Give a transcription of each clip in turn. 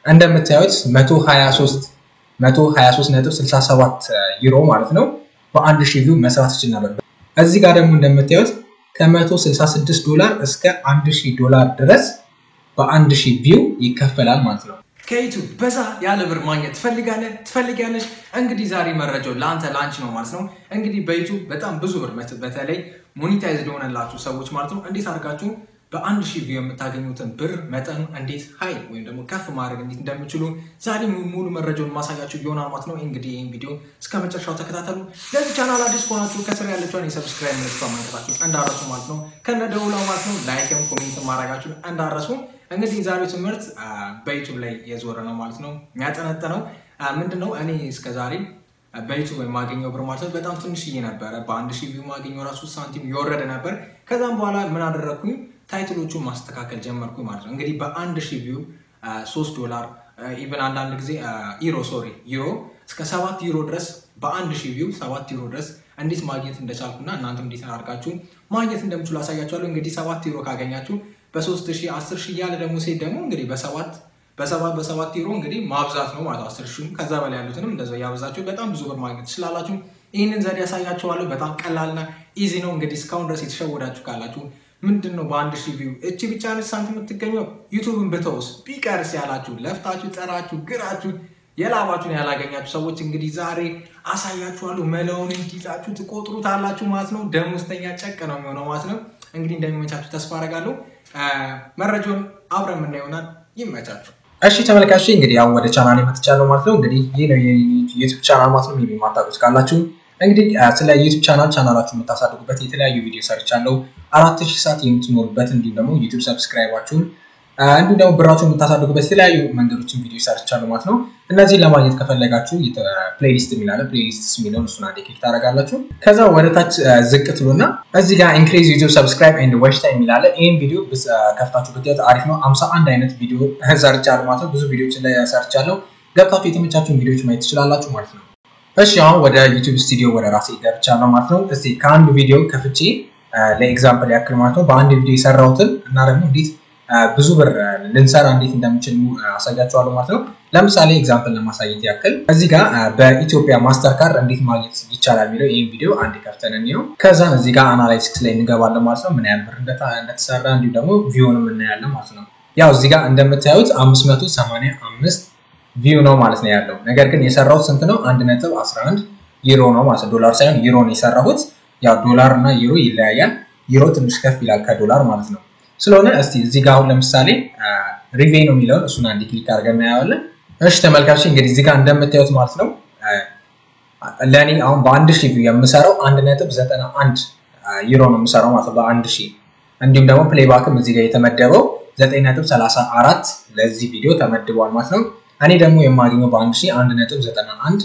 እንደምታዩት 123 123.67 ዩሮ ማለት ነው በአንድ ሺህ ቪው መስራት ይችል ነበር። እዚህ ጋር ደግሞ እንደምታዩት ከ166 ዶላር እስከ 1000 ዶላር ድረስ በአንድ ሺህ ቪው ይከፈላል ማለት ነው። ከዩቱብ በዛ ያለ ብር ማግኘት ትፈልጋለህ ትፈልጊያለሽ? እንግዲህ ዛሬ መረጃው ለአንተ ላንች ነው ማለት ነው። እንግዲህ በዩቱብ በጣም ብዙ ብር በተለይ ሞኒታይዝ ለሆነላችሁ ሰዎች ማለት ነው እንዴት አድርጋችሁ በአንድ ሺህ ቪው የምታገኙትን ብር መጠኑ እንዴት ሀይ ወይም ደግሞ ከፍ ማድረግ እንዴት እንደምችሉ ዛሬ ሙሉ መረጃውን ማሳያችሁ ይሆናል ማለት ነው። እንግዲህ ይህን ቪዲዮ እስከ መጨረሻው ተከታተሉ። ለዚህ ቻናል አዲስ ከሆናችሁ ከስር ያለችውን የሰብስክራይብ ምልክቷ ማድረጋችሁ እንዳረሱ ማለት ነው። ከነ ደውላ ማለት ነው ላይክም ኮሜንት ማድረጋችሁ እንዳረሱ። እንግዲህ የዛሬው ትምህርት በዩቱብ ላይ የዞረ ነው ማለት ነው። የሚያጠነጥነው ምንድን ነው? እኔ እስከዛሬ በዩቱብ የማገኘው ብር ማለት ነው በጣም ትንሽዬ ነበረ። በአንድ ሺህ ቪው ማገኘው ራሱ ሳንቲም የወረደ ነበር። ከዛም በኋላ ምን አደረግኩኝ? ታይትሎቹን ማስተካከል ጀመርኩ ማለት ነው። እንግዲህ በአንድ ሺህ ቪው ሶስት ዶላር ኢቨን አንዳንድ ጊዜ ዩሮ ሶሪ ዩሮ እስከ ሰባት ዩሮ ድረስ በአንድ ሺህ ቪው ሰባት ዩሮ ድረስ እንዴት ማግኘት እንደቻልኩና እናንተም እንዴት አድርጋችሁ ማግኘት እንደምችሉ አሳያችኋለሁ። እንግዲህ ሰባት ዩሮ ካገኛችሁ በሶስት ሺህ አስር ሺህ እያለ ደግሞ ሴት ደግሞ እንግዲህ በሰባት በሰባት በሰባት ዩሮ እንግዲህ ማብዛት ነው ማለት አስር ሺህም ከዛ በላይ ያሉትንም እንደዛ ያበዛችሁ በጣም ብዙ ብር ማግኘት ትችላላችሁ። ይህንን ዘዴ ያሳያችኋለሁ። በጣም ቀላልና ኢዚ ነው። እንግዲህ እስካሁን ድረስ የተሸወዳችሁ ካላችሁ ምንድን ነው በአንድ ሺህ ቪው እቺ ብቻ ነች ሳንቲም የምትገኘው ዩቱብን ብተውስ ቢቀርስ ያላችሁ ለፍታችሁ ጠራችሁ ግራችሁ የላባችሁን ያላገኛችሁ ሰዎች እንግዲህ ዛሬ አሳያችኋለሁ። መላውን እንዲይዛችሁ ትቆጥሩታላችሁ ማለት ነው። ደሞዝተኛ ጨቅ ነው የሚሆነው ማለት ነው። እንግዲህ እንደሚመቻችሁ ተስፋ አደርጋለሁ። መረጃውን አብረን የምናየው ይሆናል። ይመቻችሁ። እሺ ተመልካች እንግዲህ አሁን ወደ ቻናል መጥቻለሁ ማለት ነው። እንግዲህ ይህ ነው የዩቱብ ቻናል ማለት ነው። የማታውቁት ካላችሁ እንግዲህ ስለ ዩቱብ ቻናል ቻናላችሁን የምታሳድጉበት የተለያዩ ቪዲዮ ሰርቻለሁ። አራት ሺህ ሰዓት የምትኖሩበት እንዲሁም ደግሞ ዩቱብ ሰብስክራይባችሁን እንዲሁም ደግሞ ብራችሁን የምታሳድጉበት የተለያዩ መንገዶችን ቪዲዮ ሰርቻለሁ ማለት ነው። እነዚህን ለማግኘት ከፈለጋችሁ ፕሌሊስት የሚላለ ፕሌሊስት የሚለውን እሱን አንዴ ክሊክ ታደርጋላችሁ። ከዛ ወደ ታች ዝቅ ትሉና እዚህ ጋር ኢንክሪዝ ዩቱብ ሰብስክራይብ ኤንድ ዋች ታይም የሚላለ ይህን ቪዲዮ ከፍታችሁ ብታዩት አሪፍ ነው። አምሳ አንድ አይነት ቪዲዮ ሰርቻለሁ ማለት ነው። ብዙ ቪዲዮችን ላይ ሰርቻለሁ። ገብታችሁ የተመቻችሁን ቪዲዮች ማየት ትችላላችሁ ማለት ነው። እሺ አሁን ወደ ዩቱብ ስቱዲዮ ወደ ራሴ ገብቻለሁ ማለት ነው። እስቲ ከአንዱ ቪዲዮ ከፍቼ ለኤግዛምፕል ያክል ማለት ነው በአንድ ቪዲዮ የሰራሁትን እና ደግሞ እንዴት ብዙ ብር ልንሰራ እንዴት እንደምችል አሳያችኋለሁ ማለት ነው። ለምሳሌ ኤግዛምፕል ለማሳየት ያክል እዚህ ጋር በኢትዮጵያ ማስተር ካርድ እንዴት ማግኘት ይቻላል የሚለው ይህን ቪዲዮ አንድ ከፍተን እንየው። ከዛ እዚህ ጋር አናላይቲክስ ላይ እንገባለን ማለት ነው። ምን ያህል ብር እንደተሰራ እንዲሁም ደግሞ ቪውንም እናያለን ማለት ነው። ያው እዚህ ጋር እንደምታዩት 585 ቪው ነው ማለት ነው ያለው። ነገር ግን የሰራሁት ስንት ነው? አንድ ነጥብ 11 ዩሮ ነው ማለት ነው። ዶላር ሳይሆን ዩሮ ነው የሰራሁት። ያው ዶላር እና ዩሮ ይለያያል። ዩሮ ትንሽ ከፍ ይላል ከዶላር ማለት ነው። ስለሆነ እስቲ እዚህ ጋር አሁን ለምሳሌ ሪቬ ነው የሚለውን እሱን አንድ ክሊክ አድርገን እናየዋለን። እሺ ተመልካች እንግዲህ እዚህ ጋር እንደምታዩት ማለት ነው ለእኔ አሁን በአንድ ሺህ ቪው የምሰራው አንድ ነጥብ ዘጠና አንድ ዩሮ ነው የምሰራው ማለት ነው በአንድ ሺህ እንዲሁም ደግሞ ፕሌይባክም እዚህ ጋር የተመደበው ዘጠኝ ነጥብ ሰላሳ አራት ለዚህ ቪዲዮ ተመድቧል ማለት ነው። እኔ ደግሞ የማገኘው በአንድ ሺህ አንድ ነጥብ ዘጠና አንድ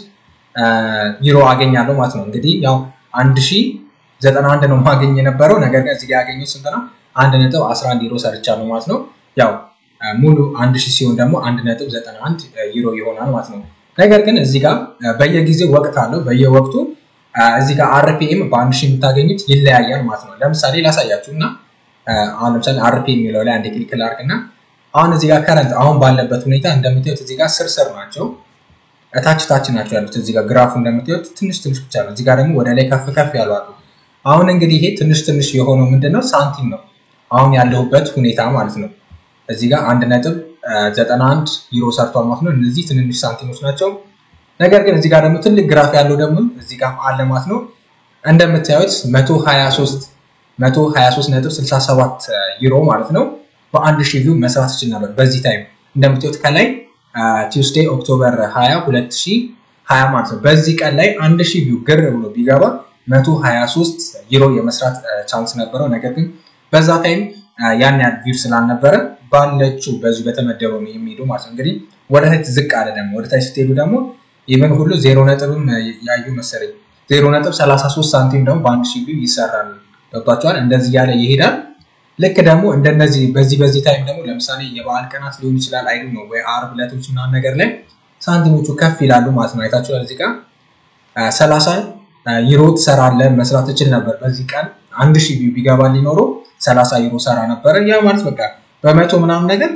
ዩሮ አገኛለሁ ማለት ነው። እንግዲህ ያው አንድ ሺህ ዘጠና አንድ ነው ማገኝ የነበረው ነገር ግን እዚህ ጋር ያገኘው ስንት ነው? አንድ ነጥብ አስራ አንድ ዩሮ ሰርቻለሁ ማለት ነው። ያው ሙሉ አንድ ሺህ ሲሆን ደግሞ አንድ ነጥብ ዘጠና አንድ ዩሮ ይሆናል ማለት ነው። ነገር ግን እዚህ ጋር በየጊዜው ወቅት አለው። በየወቅቱ እዚህ ጋር አርፒኤም በአንድ ሺህ የምታገኙት ይለያያል ማለት ነው። ለምሳሌ ላሳያችሁ እና አሁን ለምሳሌ አርፒኤም የሚለው ላይ አንድ ክሊክ ላድርግ እና አሁን እዚህ ጋር ከረንት አሁን ባለበት ሁኔታ እንደምታዩት እዚህ ጋር ስር ስር ናቸው፣ ታች ታች ናቸው ያሉት። እዚህ ጋር ግራፉ እንደምታዩት ትንሽ ትንሽ ብቻ ነው። እዚህ ጋር ደግሞ ወደ ላይ ከፍ ከፍ ያሉ አሉ። አሁን እንግዲህ ይሄ ትንሽ ትንሽ የሆነው ምንድን ነው? ሳንቲም ነው አሁን ያለሁበት ሁኔታ ማለት ነው። እዚህ ጋር አንድ ነጥብ ዘጠና አንድ ዩሮ ሰርቷል ማለት ነው። እነዚህ ትንንሽ ሳንቲሞች ናቸው። ነገር ግን እዚህ ጋር ደግሞ ትልቅ ግራፍ ያለው ደግሞ እዚህ ጋር አለ ማለት ነው። እንደምታዩት መቶ ሀያ ሶስት መቶ ሀያ ሶስት ነጥብ ስልሳ ሰባት ዩሮ ማለት ነው በአንድ ሺህ ቪው መስራት ይችል ነበር በዚህ ታይም እንደምታዩት ከላይ ቲውስዴይ ኦክቶበር 20 2020 ማለት ነው። በዚህ ቀን ላይ አንድ ሺህ ቪው ግር ብሎ ቢገባ 123 ዩሮ የመስራት ቻንስ ነበረው። ነገር ግን በዛ ታይም ያን ያህል ቪው ስላልነበረ ባለችው በዚሁ በተመደበው ነው የሚሄዱ ማለት ነው። እንግዲህ ወደ ታች ዝቅ አለ ደግሞ ወደ ታች ስትሄዱ ደግሞ ኢቨን ሁሉ ዜሮ ነጥብም ያዩ መሰለኝ ዜሮ ነጥብ 33 ሳንቲም ደግሞ በአንድ ሺህ ቪው ይሰራል። ገብቷቸዋል። እንደዚህ እያለ ይሄዳል። ልክ ደግሞ እንደነዚህ በዚህ በዚህ ታይም ደግሞ ለምሳሌ የበዓል ቀናት ሊሆን ይችላል አይዱ ነው ወይ አርብ ዕለቶች ምናምን ነገር ላይ ሳንቲሞቹ ከፍ ይላሉ ማለት ነው። አይታችኋል። እዚህ ጋር ሰላሳ ዩሮ ትሰራለህ መስራት ትችል ነበር። በዚህ ቀን አንድ ሺህ ቪው ቢገባ ሊኖረው ሰላሳ ዩሮ ሰራ ነበረ። ያ ማለት በቃ በመቶ ምናምን ነገር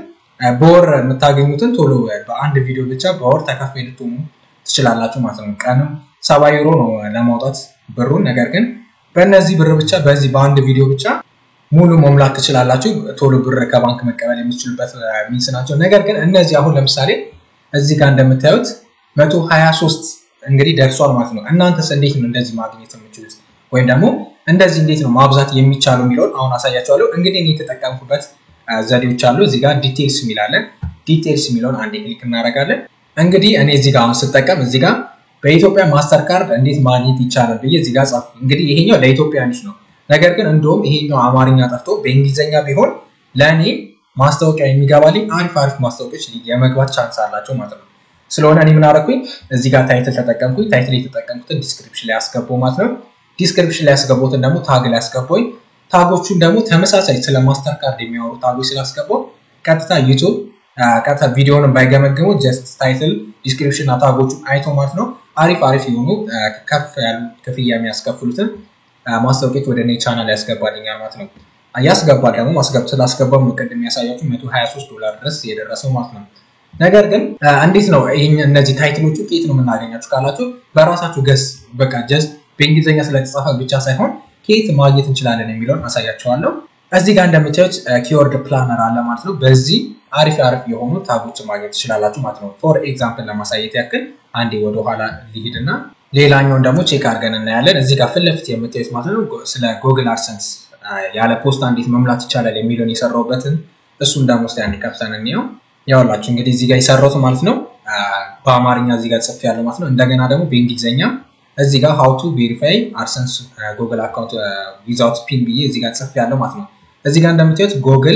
በወር የምታገኙትን ቶሎ በአንድ ቪዲዮ ብቻ በወር ተከፋይ ልትሆኑ ትችላላችሁ ማለት ነው። ቀንም ሰባ ዩሮ ነው ለማውጣት ብሩን። ነገር ግን በእነዚህ ብር ብቻ በዚህ በአንድ ቪዲዮ ብቻ ሙሉ መሙላት ትችላላችሁ። ቶሎ ብር ከባንክ መቀበል የምትችሉበት ሚንስ ናቸው። ነገር ግን እነዚህ አሁን ለምሳሌ እዚህ ጋር እንደምታዩት መቶ ሀያ ሶስት እንግዲህ ደርሷል ማለት ነው። እናንተስ እንዴት ነው እንደዚህ ማግኘት የምችሉት ወይም ደግሞ እንደዚህ እንዴት ነው ማብዛት የሚቻለው የሚለውን አሁን አሳያቸዋለሁ። እንግዲህ እኔ የተጠቀምኩበት ዘዴዎች አሉ። እዚህ ጋር ዲቴልስ የሚላለን ዲቴልስ የሚለውን አንዴ ክሊክ እናደርጋለን። እንግዲህ እኔ እዚህ ጋር አሁን ስጠቀም እዚህ ጋር በኢትዮጵያ ማስተር ካርድ እንዴት ማግኘት ይቻላል ብዬ እዚህ ጋር ጻፍ። እንግዲህ ይሄኛው ለኢትዮጵያኖች ነው። ነገር ግን እንደውም ይሄኛው አማርኛ ጠፍቶ በእንግሊዝኛ ቢሆን ለእኔ ማስታወቂያ የሚገባልኝ አሪፍ አሪፍ ማስታወቂያዎች የመግባት ቻንስ አላቸው ማለት ነው። ስለሆነ እኔ ምን አደረኩኝ እዚህ ጋር ታይትል ተጠቀምኩኝ። ታይትል የተጠቀምኩትን ዲስክሪፕሽን ላይ ያስገባው ማለት ነው። ዲስክሪፕሽን ላይ ያስገባሁትን ደግሞ ታግ ላይ ያስገባኝ። ታጎቹን ደግሞ ተመሳሳይ ስለ ማስተር ካርድ የሚያወሩ ታጎች ስላስገባው ቀጥታ ዩቱብ ቀጥታ ቪዲዮን ባይገመግሙ ጀስት ታይትል ዲስክሪፕሽን እና ታጎቹን አይቶ ማለት ነው አሪፍ አሪፍ የሆኑ ከፍ ያሉ ክፍያ የሚያስከፍሉትን ማስታወቂያዎች ወደ እኔ ቻናል ያስገባልኛል ማለት ነው። ያስገባል ደግሞ ስላስገባው ነው ቅድም የሚያሳያችሁ መቶ ሀያ ሶስት ዶላር ድረስ የደረሰው ማለት ነው። ነገር ግን እንዴት ነው ይህ እነዚህ ታይትሎቹ ከየት ነው የምናገኛችሁ ካላችሁ በራሳችሁ ገስ በቃ ጀስት በእንግሊዝኛ ስለተጻፈ ብቻ ሳይሆን ከየት ማግኘት እንችላለን የሚለውን አሳያቸዋለሁ። እዚህ ጋር እንደምታዩት ኪወርድ ፕላነር አለ ማለት ነው። በዚህ አሪፍ አሪፍ የሆኑ ታጎችን ማግኘት ትችላላችሁ ማለት ነው። ፎር ኤግዛምፕል ለማሳየት ያክል አንዴ ወደኋላ ሊሄድና ሌላኛውን ደግሞ ቼክ አድርገን እናያለን። እዚህ ጋር ፊት ለፊት የምታዩት ማለት ነው ስለ ጎግል አድሰንስ ያለ ፖስታ እንዴት መሙላት ይቻላል የሚለውን የሰራውበትን እሱን ደግሞ ስ አንዴ ከፍተን እንየው። ያውላችሁ እንግዲህ እዚህ ጋር የሰራሁት ማለት ነው በአማርኛ እዚህ ጋር ጽፌ ያለው ማለት ነው። እንደገና ደግሞ በእንግሊዝኛ እዚህ ጋር ሀው ቱ ቬሪፋይ አድሰንስ ጎግል አካውንት ዊዛውት ፒን ብዬ እዚህ ጋር ጽፌ ያለው ማለት ነው። እዚህ ጋር እንደምታዩት ጎግል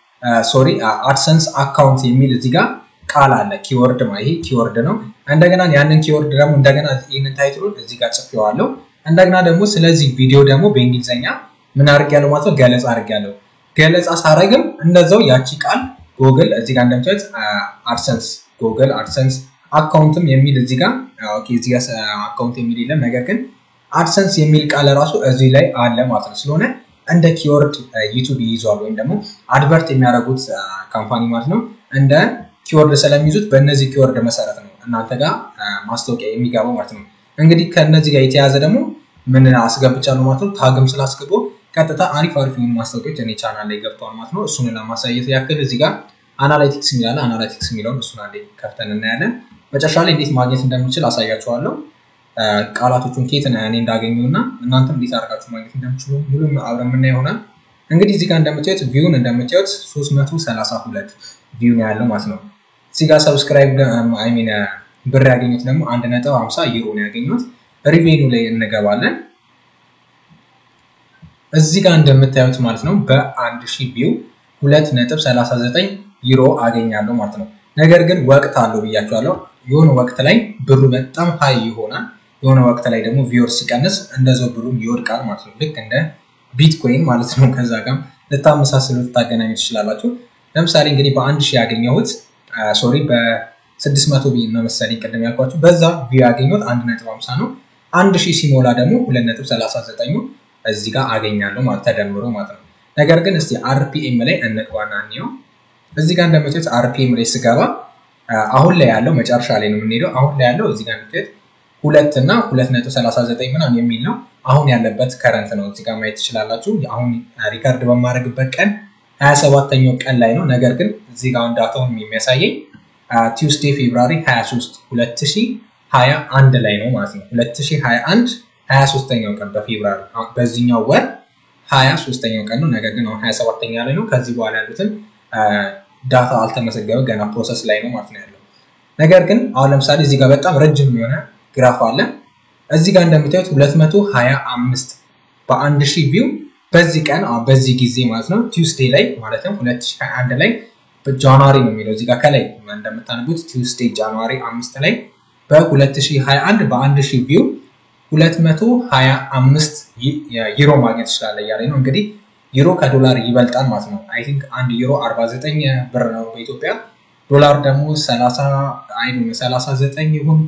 ሶሪ አድሰንስ አካውንት የሚል እዚህ ጋር ቃል አለ። ኪወርድ ይሄ ኪወርድ ነው። እንደገና ያንን ኪወርድ ደግሞ እንደገና ይህንን ታይትሉን እዚህ ጋር ጽፌዋለሁ። እንደገና ደግሞ ስለዚህ ቪዲዮ ደግሞ በእንግሊዝኛ ምን አድርጌያለሁ ማለት ነው ገለጻ አድርጌያለሁ። ገለጻ ሳረግም እንደዛው ያቺ ቃል ጎግል እዚህ ጋር እንደምታዩት አድሰንስ ጎግል አድሰንስ አካውንትም የሚል እዚህ ጋር ኦኬ፣ እዚህ ጋር አካውንት የሚል የለም። ነገር ግን አድሰንስ የሚል ቃል ራሱ እዚህ ላይ አለ ማለት ነው። ስለሆነ እንደ ኪወርድ ዩቱብ ይይዟል ወይም ደግሞ አድቨርት የሚያደርጉት ካምፓኒ ማለት ነው እንደ ኪወርድ ስለሚይዙት በእነዚህ ኪወርድ መሰረት ነው እናንተ ጋር ማስታወቂያ የሚገባው ማለት ነው። እንግዲህ ከእነዚህ ጋር የተያዘ ደግሞ ምን አስገብቻለሁ ማለት ነው። ታግም ስላስገባው ቀጥታ አሪፍ አሪፍ የሆኑ ማስታወቂያዎች እኔ ቻናል ላይ ገብተዋል ማለት ነው። እሱን ለማሳየት ያክል እዚህ ጋር አናላይቲክስ የሚላለ አናላይቲክስ የሚለውን እሱን አንዴ ከፍተን እናያለን። መጨረሻ ላይ እንዴት ማግኘት እንደምችል አሳያችኋለሁ። ቃላቶቹን ኬት እኔ እንዳገኙ እና እናንተም እንዴት አድርጋችሁ ማግኘት እንደምችሉ ሙሉ አብረን የምናየው ይሆናል። እንግዲህ እዚህ ጋር እንደምታዩት ቪውን እንደምታዩት 332 ቪው ነው ያለው ማለት ነው። እዚህ ጋር ሰብስክራይብ አይ ሚን ብር ያገኙት ደግሞ አንድ ነጥብ 50 ዩሮ ነው ያገኙት። ሪቬኑ ላይ እንገባለን። እዚህ ጋር እንደምታዩት ማለት ነው በአንድ ሺህ ቪው 2.39 ዩሮ አገኛለሁ ማለት ነው። ነገር ግን ወቅት አለው ብያቸዋለሁ። የሆነ ወቅት ላይ ብሩ በጣም ሀይ ይሆናል። የሆነ ወቅት ላይ ደግሞ ቪወር ሲቀንስ እንደዛው ብሩም ይወድቃል ማለት ነው። ልክ እንደ ቢትኮይን ማለት ነው። ከዛ ጋር ልታመሳስሉ ልታገናኙ ትችላላችሁ። ለምሳሌ እንግዲህ በአንድ ሺህ ያገኘሁት ሶሪ በስድስት መቶ ቢ ነው መሰለኝ ቅድም ያልኳችሁ በዛ ቪው ያገኘሁት አንድ ነጥብ ሀምሳ ነው። አንድ ሺህ ሲሞላ ደግሞ ሁለት ነጥብ ሰላሳ ዘጠኙ እዚህ ጋር አገኛለሁ ማለት ተደምሮ ማለት ነው። ነገር ግን እስቲ አርፒኤም ላይ እንግባና እንየው። እዚህ ጋር እንደምታዩት አርፒኤም ላይ ስገባ አሁን ላይ ያለው መጨረሻ ላይ ነው የምንሄደው። አሁን ላይ ያለው እዚህ ጋር እንደምታዩት ሁለት እና ሁለት ነጥብ ሰላሳ ዘጠኝ ምናምን የሚል ነው። አሁን ያለበት ከረንት ነው እዚህ ጋር ማየት ትችላላችሁ። አሁን ሪከርድ በማድረግበት ቀን ሀያ ሰባተኛው ቀን ላይ ነው። ነገር ግን እዚህ ጋር ዳታውን የሚያሳየኝ ቲውስዴ ፌብራሪ 23 2021 ላይ ነው ማለት ነው። 2021 23ኛው ቀን በፌብራሪ በዚህኛው ወር 23ኛው ቀን ነው። ነገር ግን አሁን 27ኛ ላይ ነው። ከዚህ በኋላ ያሉትን ዳታ አልተመዘገበ ገና ፕሮሰስ ላይ ነው ማለት ነው ያለው። ነገር ግን አሁን ለምሳሌ እዚህ ጋር በጣም ረጅም የሆነ ግራፍ አለ። እዚህ ጋር እንደምታዩት 225 በአንድ ሺህ ቪው በዚህ ቀን በዚህ ጊዜ ማለት ነው ቲውስዴ ላይ ማለትም 2021 ላይ ጃንዋሪ ነው የሚለው እዚህ ጋር ከላይ እንደምታነቡት ቲውስዴ ጃንዋሪ አምስት ላይ በ2021 በአንድ ሺህ ቪው 225 ዩሮ ማግኘት ይችላል እያለ ነው እንግዲህ ዩሮ ከዶላር ይበልጣል ማለት ነው። አይ ቲንክ አንድ ዩሮ 49 ብር ነው በኢትዮጵያ ዶላር ደግሞ 39 ይሁን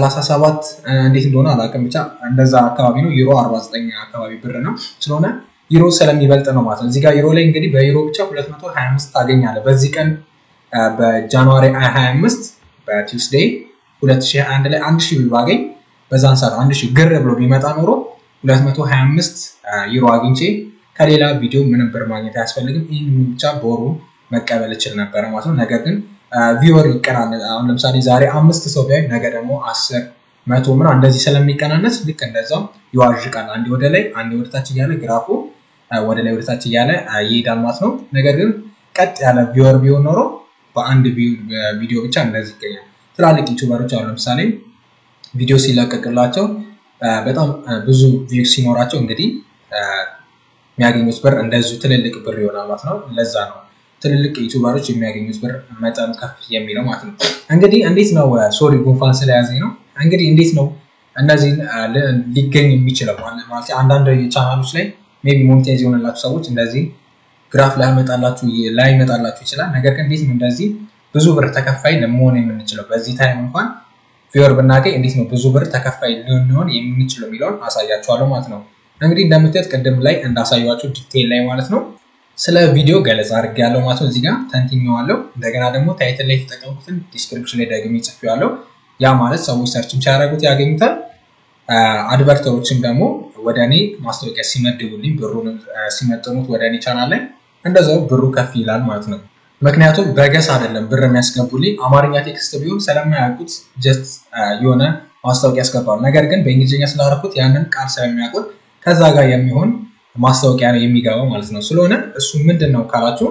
37 እንዴት እንደሆነ አላውቅም። ብቻ እንደዛ አካባቢ ነው። ዩሮ 49 አካባቢ ብር ነው። ስለሆነ ዩሮ ስለሚበልጥ ነው ማለት ነው። እዚህ ጋር ዩሮ ላይ እንግዲህ በዩሮ ብቻ 225 ታገኛለህ። በዚህ ቀን በጃንዋሪ 25 በቲውስዴይ 2021 ላይ 1000 ብር ባገኝ በዛን ሰዓት 1000 ግር ብሎ ቢመጣ ኖሮ 225 ዩሮ አግኝቼ ከሌላ ቪዲዮ ምንም ብር ማግኘት አያስፈልግም። ይህን ብቻ በወሩ መቀበል እችል ነበረ ማለት ነው። ነገር ግን ቪወር ይቀናነስ። አሁን ለምሳሌ ዛሬ አምስት ሰው ቢያይ ነገ ደግሞ አስር መቶ ምና እንደዚህ ስለሚቀናነስ ልክ እንደዛው ይዋዥቃል። አንዴ ወደ ላይ አንዴ ወደ ታች እያለ ግራፉ ወደ ላይ ወደ ታች እያለ ይሄዳል ማለት ነው። ነገር ግን ቀጥ ያለ ቪወር ቢሆን ኖሮ በአንድ ቪዲዮ ብቻ እንደዚህ ይገኛል። ትላልቅ ዩቱበሮች አሁን ለምሳሌ ቪዲዮ ሲለቀቅላቸው በጣም ብዙ ቪው ሲኖራቸው እንግዲህ የሚያገኙት ብር እንደዚሁ ትልልቅ ብር ይሆናል ማለት ነው። ለዛ ነው ትልልቅ ዩቱበሮች የሚያገኙት ብር መጠኑ ከፍ የሚለው ማለት ነው። እንግዲህ እንዴት ነው ሶሪ ጉንፋን ስለያዘኝ ነው። እንግዲህ እንዴት ነው እነዚህ ሊገኝ የሚችለው ማለት አንዳንድ ቻናሎች ላይ ሜይ ቢ ሞኔታይዝ የሆነላችሁ ሰዎች እንደዚህ ግራፍ ላይመጣላችሁ ላይመጣላችሁ ይችላል። ነገር ግን እንዴት ነው እንደዚህ ብዙ ብር ተከፋይ ለመሆን የምንችለው በዚህ ታይም እንኳን ቪወር ብናገኝ እንዴት ነው ብዙ ብር ተከፋይ ልንሆን የምንችለው የሚለውን አሳያችኋለሁ ማለት ነው። እንግዲህ እንደምታዩት ቅድም ላይ እንዳሳያችሁ ዲቴል ላይ ማለት ነው ስለ ቪዲዮ ገለጻ አድርጌ ያለው ማለት ነው። እዚህ ጋር ተንትኜዋለሁ። እንደገና ደግሞ ታይትል ላይ የተጠቀምኩትን ዲስክሪፕሽን ላይ ደግሜ ጽፌዋለሁ። ያ ማለት ሰዎች ሰርችም ሲያደርጉት ያገኙታል። አድቨርተሮችም ደግሞ ወደ እኔ ማስታወቂያ ሲመድቡልኝ ብሩን ሲመጥኑት ወደ እኔ ቻናል ላይ እንደዛው ብሩ ከፍ ይላል ማለት ነው። ምክንያቱም በገስ አይደለም ብር የሚያስገቡልኝ አማርኛ ቴክስት ቢሆን ስለማያውቁት ጀስት የሆነ ማስታወቂያ ያስገባሉ። ነገር ግን በእንግሊዝኛ ስላደረኩት ያንን ቃል ስለሚያውቁት ከዛ ጋር የሚሆን ማስታወቂያ ነው የሚገባው ማለት ነው። ስለሆነ እሱ ምንድን ነው ካላችሁ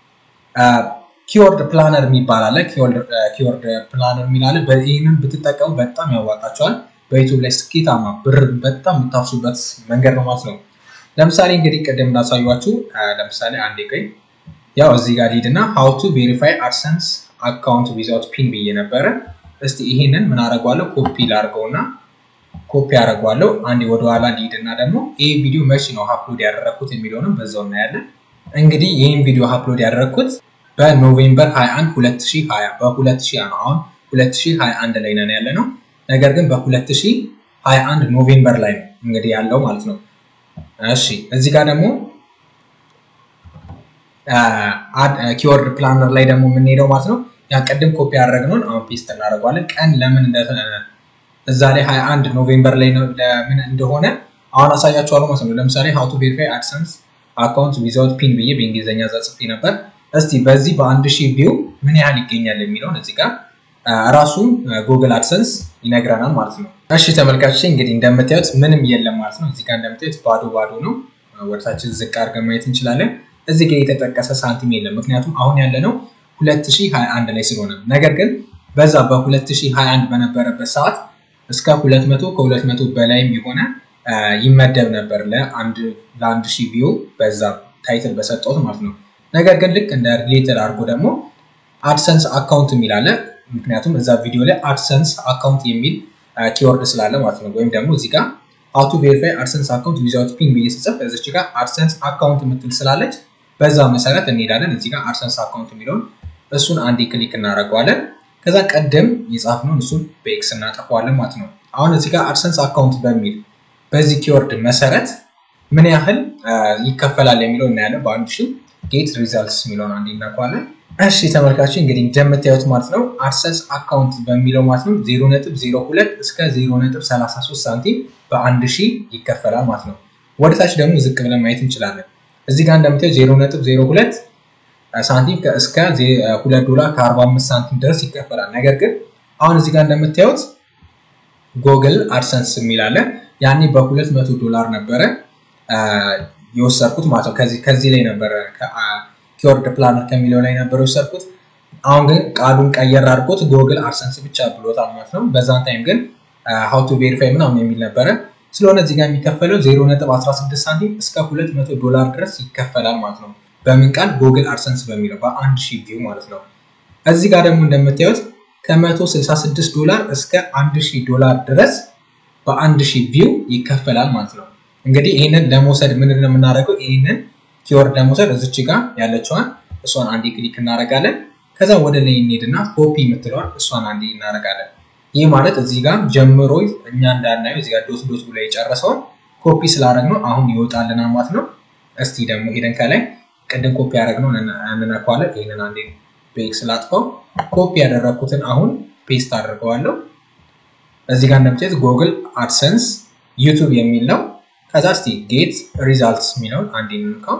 ኪወርድ ፕላነር የሚባል አለ። ኪወርድ ፕላነር የሚላለ ይህንን ብትጠቀሙ በጣም ያዋጣቸዋል። በዩቱብ ላይ ስኬታማ ብር በጣም የምታፍሱበት መንገድ ነው ማለት ነው። ለምሳሌ እንግዲህ ቅድም እንዳሳዩችሁ ለምሳሌ አንዴ ቆይ ያው እዚህ ጋር ሊድ እና ሀው ቱ ቬሪፋይ አድሰንስ አካውንት ዊዛውት ፒን ብዬ ነበረ። እስቲ ይሄንን ምን አደርገዋለሁ ኮፒ ላድርገው እና ኮፒ አደርገዋለሁ። አንዴ ወደኋላ ሊድ እና ደግሞ ይህ ቪዲዮ መቼ ነው አፕሎድ ያደረግኩት የሚለውንም በዛው እናያለን። እንግዲህ ይህን ቪዲዮ አፕሎድ ያደረግኩት በኖቬምበር 21 2020 በ2020 ነው። አሁን 2021 ላይ ነን ያለ ነው። ነገር ግን በ2021 ኖቬምበር ላይ ነው እንግዲህ ያለው ማለት ነው። እሺ እዚህ ጋር ደግሞ ኪወርድ ፕላነር ላይ ደግሞ የምንሄደው ማለት ነው። ያ ቅድም ኮፒ ያደረግነውን አሁን ፔስት እናደርገዋለን። ቀን ለምን እዛ ላይ 21 ኖቬምበር ላይ ለምን እንደሆነ አሁን አሳያችኋለሁ ማለት ነው። ለምሳሌ ሀው ቱ ቬሪፋይ አድሰንስ አካውንት ዊዛውት ፒን ብዬ በእንግሊዝኛ እዛ ጽፌ ነበር። እስቲ በዚህ በአንድ ሺህ ቪው ምን ያህል ይገኛል የሚለውን እዚህ ጋር ራሱ ጉግል አድሰንስ ይነግረናል ማለት ነው። እሺ ተመልካቾች እንግዲህ እንደምታዩት ምንም የለም ማለት ነው። እዚህ ጋር እንደምታዩት ባዶ ባዶ ነው። ወደታችን ዝቅ አድርገን ማየት እንችላለን። እዚህ ጋር የተጠቀሰ ሳንቲም የለም፣ ምክንያቱም አሁን ያለነው 2021 ላይ ስለሆነ። ነገር ግን በዛ በ2021 በነበረበት ሰዓት እስከ 200 ከ200 በላይም የሆነ ይመደብ ነበር ለአንድ ሺህ ቪው በዛ ታይትል በሰጠሁት ማለት ነው። ነገር ግን ልክ እንደ ሪሌትድ አድርጎ ደግሞ አድሰንስ አካውንት የሚል አለ። ምክንያቱም እዛ ቪዲዮ ላይ አድሰንስ አካውንት የሚል ኪወርድ ስላለ ማለት ነው። ወይም ደግሞ እዚህ ጋር ሀው ቱ ቬሪፋይ አድሰንስ አካውንት ዊዛውት ፒን ብዬ ስጽፍ እዚች ጋር አድሰንስ አካውንት የምትል ስላለች በዛ መሰረት እንሄዳለን። እዚህ ጋር አድሰንስ አካውንት የሚለውን እሱን አንዴ ክሊክ እናደርገዋለን። ከዛ ቀደም የጻፍነውን እሱን በኤክስ እናጠፋዋለን ማለት ነው። አሁን እዚህ ጋር አድሰንስ አካውንት በሚል በዚህ ኪወርድ መሰረት ምን ያህል ይከፈላል የሚለው እናያለን። በአንድ ሺህ ጌት ሪዛልትስ የሚለውን አንዴ እናውቀዋለን። እሺ ተመልካች እንግዲህ እንደምታዩት ማለት ነው አድሰንስ አካውንት በሚለው ማለት ነው 0.02 እስከ 0.33 ሳንቲም በአንድ ሺህ ይከፈላል ማለት ነው። ወደታች ደግሞ ዝቅ ብለን ማየት እንችላለን። እዚህ ጋር እንደምታዩት 0.02 ሳንቲም እስከ 2 ዶላር ከ45 ሳንቲም ድረስ ይከፈላል። ነገር ግን አሁን እዚህ ጋር እንደምታዩት ጎግል አድሰንስ የሚል አለ። ያኔ በ200 ዶላር ነበረ የወሰድኩት ማለት ነው። ከዚህ ላይ ነበረ ኪወርድ ፕላነር ከሚለው ላይ ነበረ የወሰድኩት። አሁን ግን ቃሉን ቀየር አድርጎት ጎግል አድሰንስ ብቻ ብሎታል ማለት ነው። በዛን ታይም ግን ሀው ቱ ቬሪፋይ ምናምን የሚል ነበረ። ስለሆነ እዚህ ጋር የሚከፈለው 0.16 ሳንቲም እስከ 200 ዶላር ድረስ ይከፈላል ማለት ነው። በምን ቃል ጎግል አድሰንስ በሚለው በአንድ ሺህ ቪው ማለት ነው። እዚህ ጋር ደግሞ እንደምታዩት ከ166 ዶላር እስከ 1000 ዶላር ድረስ በአንድ ሺህ ቪው ይከፈላል ማለት ነው። እንግዲህ ይህንን ለመውሰድ ምንድን ነው የምናደርገው? ይህንን ኪወርድ ለመውሰድ እዚች ጋር ያለችዋን እሷን አንዴ ክሊክ እናደርጋለን። ከዛ ወደ ላይ እንሄድና ኮፒ የምትለዋን እሷን አንዴ እናደርጋለን። ይህ ማለት እዚህ ጋር ጀምሮ እኛ እንዳናየው እዚህ ጋር ዶት ዶት ብሎ የጨረሰውን ኮፒ ስላደረግነው አሁን ይወጣልናል ማለት ነው። እስቲ ደግሞ ሄደን ከላይ ቅድም ኮፒ ያደረግነው እንነኳለን። ይህንን አንዴ በኤክስ ላጥፈው። ኮፒ ያደረግኩትን አሁን ፔስት አድርገዋለሁ። እዚህ ጋር እንደምታዩት ጉግል አድሰንስ ዩቱብ የሚል ነው። ከዛ እስቲ ጌት ሪዛልትስ የሚለውን አንዴ እንንካው።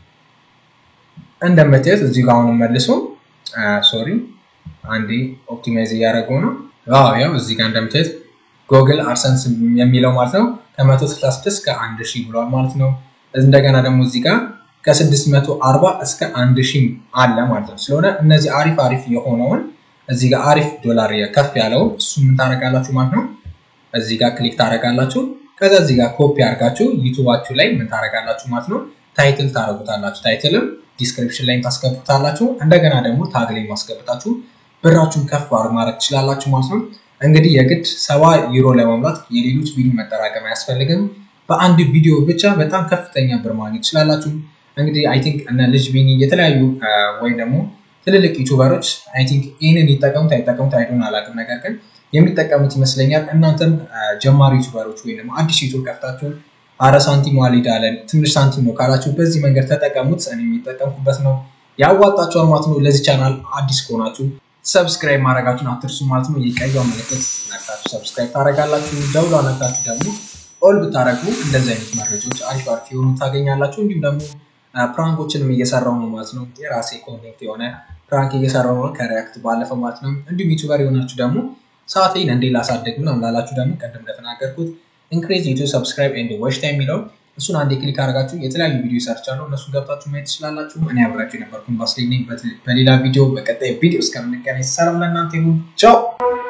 እንደምታዩት እዚህ ጋር አሁን መልሶ ሶሪ አንዴ ኦፕቲማይዝ እያደረገው ነው። ያው እዚህ ጋር እንደምታዩት ጉግል አድሰንስ የሚለው ማለት ነው ከ166 እስከ 1000 ብሏል ማለት ነው። እንደገና ደግሞ እዚህ ጋር ከ640 እስከ 1000 አለ ማለት ነው። ስለሆነ እነዚህ አሪፍ አሪፍ የሆነውን እዚህ ጋር አሪፍ ዶላር ከፍ ያለውን እሱ ምን ታደርጋላችሁ ማለት ነው። እዚህ ጋር ክሊክ ታደርጋላችሁ። ከዛ እዚህ ጋር ኮፒ አድርጋችሁ ዩቱባችሁ ላይ ምን ታደርጋላችሁ ማለት ነው። ታይትል ታደርጉታላችሁ። ታይትልም ዲስክሪፕሽን ላይ ታስገቡታላችሁ። እንደገና ደግሞ ታግ ላይ ማስገብታችሁ ብራችሁን ከፍ ማድረግ ትችላላችሁ ማለት ነው። እንግዲህ የግድ ሰባ ዩሮ ለመሙላት የሌሎች ቪዲዮ መጠራቀም አያስፈልግም። በአንድ ቪዲዮ ብቻ በጣም ከፍተኛ ብር ማግኘት ትችላላችሁ። እንግዲህ አይ ቲንክ እነ ልጅ ቢኒ የተለያዩ ወይም ደግሞ ትልልቅ ዩቱበሮች አይ ቲንክ ይህንን ይጠቀሙት አይጠቀሙት አይዶን አላውቅም፣ ነገር ግን የሚጠቀሙት ይመስለኛል። እናንተም ጀማሪ ዩቱበሮች ወይም ደግሞ አዲስ ዩቱብ ከፍታችሁ አረ ሳንቲም ዋሊድ አለን ትንሽ ሳንቲም ነው ካላችሁ በዚህ መንገድ ተጠቀሙት። እኔ የሚጠቀምኩበት ነው፣ ያዋጣችኋል ማለት ነው። ለዚህ ቻናል አዲስ ከሆናችሁ ሰብስክራይብ ማድረጋችሁን አትርሱ ማለት ነው። የቀዩ ምልክት ነክታችሁ ሰብስክራይብ ታደርጋላችሁ። ደውሏ ነክታችሁ ደግሞ ኦል ብታደረጉ እንደዚህ አይነት መረጃዎች አሪፍ አሪፍ የሆኑ ታገኛላችሁ። እንዲሁም ደግሞ ፕራንኮችንም እየሰራው ነው ማለት ነው። የራሴ ኮንቴንት የሆነ ፕራንክ እየሰራው ነው ከሪያክት ባለፈው ማለት ነው። እንዲሁም ዩቱበር የሆናችሁ ደግሞ ሰዓቴን እንዴ ላሳደግ ምናምን ላላችሁ ደግሞ ቀደም እንደተናገርኩት ኢንክሬዝ ዩቱብ ሰብስክራይብ ኤንድ ዋች ታይም የሚለው እሱን አንዴ ክሊክ አድርጋችሁ የተለያዩ ቪዲዮ ሰርቻለሁ እነሱን ገብታችሁ ማየት ትችላላችሁ። እኔ አብራችሁ የነበርኩን ባስሌ ነኝ። በሌላ ቪዲዮ በቀጣይ ቪዲዮ እስከምንገናኝ ሰላም ለእናንተ ይሁን። ቻው